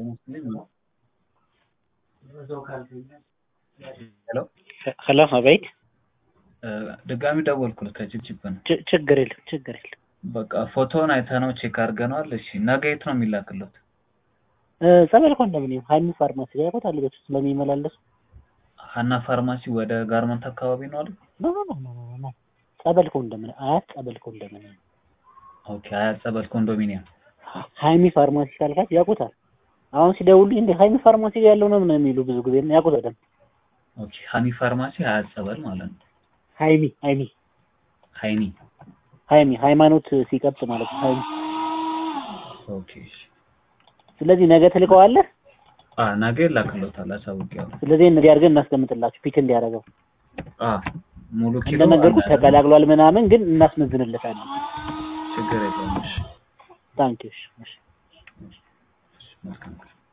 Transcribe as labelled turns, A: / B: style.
A: ሄሎ
B: ሄሎ አቤት።
A: ድጋሚ ደወልኩልህ ከችፕችፕ ነው።
B: ች- ችግር የለም ችግር የለም።
A: በቃ ፎቶውን አይተነው ቼክ አድርገነዋል። እሺ ነገ የት ነው የሚላክለት?
B: እ፣ ጸበል ኮንዶሚኒየም ሀይሚ ፋርማሲ ጋር ያውቁታል ቤት ውስጥ ስለሚመላለሱ
A: ሀና ፋርማሲ ወደ ጋርመንት አካባቢ ነው አለ።
B: ኖ ኖ ኖ ኖ ኖ ኖ ጸበል ኮንዶሚኒየም አያት ጸበል ኮንዶሚኒየም
A: ኦኬ አያት ጸበል ኮንዶሚኒየም።
B: ሀይሚ ፋርማሲ ካልካት ያውቁታል። አሁን ሲደውሉልኝ እንደ ሀይሚ ፋርማሲ ጋር ያለው ነው ምናምን የሚሉ ብዙ ጊዜ እና ያውቁታል በደንብ።
A: ኦኬ ሀኒ ፋርማሲ አያት ጸበል ማለት ነው።
B: ሀይሚ ሀይሚ
A: ሀይኒ
B: ሀይሚ ሃይማኖት ሲቀጥ ማለት ነው ሀይሚ።
A: ኦኬ እሺ።
B: ስለዚህ ነገ ትልከዋለህ።
A: አ ነገ ይላክለታል አሳውቄዋለሁ።
B: ስለዚህ እንዲህ አድርገን እናስቀምጥላችሁ ፒክ እንዲያደርገው
A: አ ሙሉ ኪሎ
B: እንደነገርኩት
A: አለ።
B: ተቀላቅሏል ምናምን ግን እናስመዝንለታለን።
A: ችግር የለውም። እሺ
B: ታንኪዩ እሺ እሺ።
A: መልካም